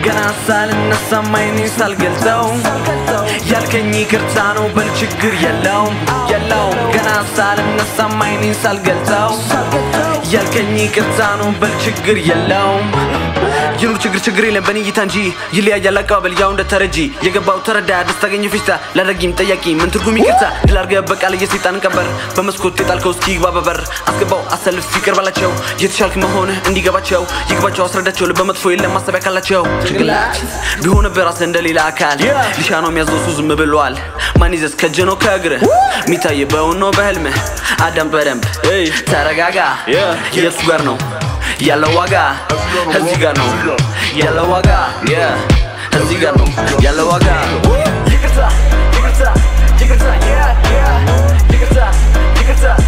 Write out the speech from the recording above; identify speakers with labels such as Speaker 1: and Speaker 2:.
Speaker 1: ገና ሳልነሳ አይኔን ሳልገልጸው ያልከኝ ይቅርታ ነው በል ችግር የለውም የለውም ገና ሳልነሳ አይኔን ሳልገልጸው ያልከኝ ይቅርታ ነው በል ችግር የለውም ይኑር ችግር ችግር የለም በኔ እይታ እንጂ ይለያያል አቀባበል ያው እንደ ተረጂ የገባው ተረዳ ደስታ ታገኘ ፌሽታ ላደረጊም ጠያቂ ምን ትርጉም ይቅርታ ድል አድርገህ በቃል የሰይጣን ቀንበር በመስኮት የጣልከው እስኪ ይግባ በበር አስገባው አሰልፍ ይቅር ባላቸው የተሻልክ መሆንህ እንዲገባቸው ይግባቸው አስረዳቸው ልበ መጥፎ የለም ማሰቢያ ካላቸው ጭንቅላት ቢሆን በራስህ እንደሌላ አካል ሊሻ ነው የሚያዞሱ ዝም ብሏል ማን ይዘዝ ከእጅ ነው ከእግርህ የሚታይ በውን ነው በህልምህ አዳም በደንብ ተረጋጋ የቱ ጋር ነው ያለው ዋጋ እዚህ ጋር ነው ያለው ዋጋ እዚህ ጋር ነው ያለው ዋጋ ይቅርታ ይቅርታ ይቅርታ ይቅርታ ይቅርታ